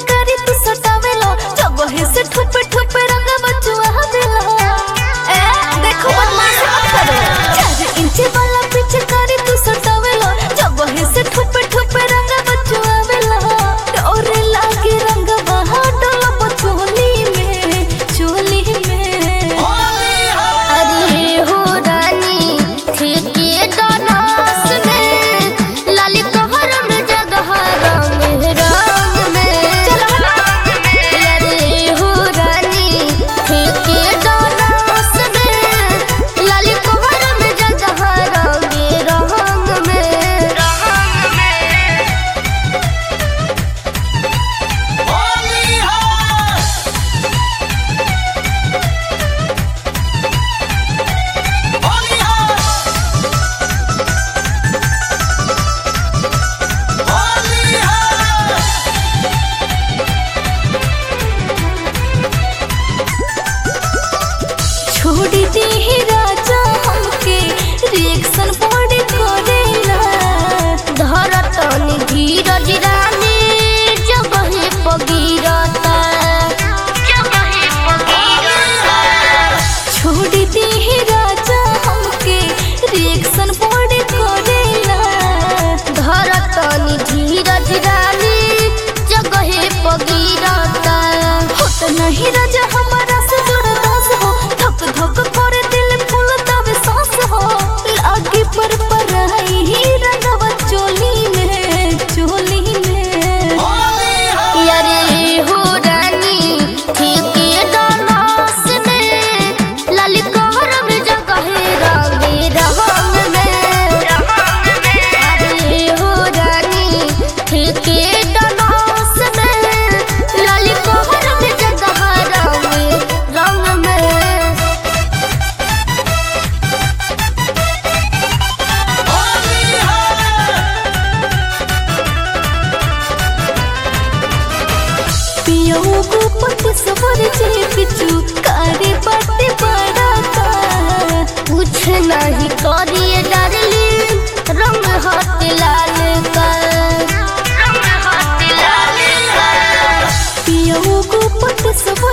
पिचकारी तू सटावेलो जगहे से ठुपे ठुपे रंग बचुआ देलो ए देखो बदमाश मत करो चार इंच वाला पिचकारी तू सटावेलो जगहे से ठुपे ठुपे रंग बचुआ देलो और लागे रंग बहा डोला पचोली में चोली में अरे हो रानी ठेके डनास में लाली कहर में जगह रंग रंग में अरे हो रानी ठेके डनास में लाली कहर में जगह रंग रंग में छोड़ दी ही राजा हमके रिएक्शन बॉडी करेला धरतनी धीरज रानी जगहे पगीरता जगहे पगीरता छोड़ दी ही राजा हमके रिएक्शन बॉडी करेला धरतनी धीरज रानी जगहे पगीरता होत नहीं राजा हमारा से बर्दाश्त हो धक धक करे दिल फूल तब सांस हो लागे पर पर ही रंगवा चोली में चोली में यारे हो रानी ठीके डनास में लाली कहर में जगहे रंगे रंग में अरे हो रानी ठीके डनास में लाली कहर में जगह रंगे रंग में पियो को पट सवर जे पिचू कारे बाटे बड़ा का कुछ नहीं करिए डरली रंग हाथ लाल का रंग हाथ लाल का पियो को पट सवर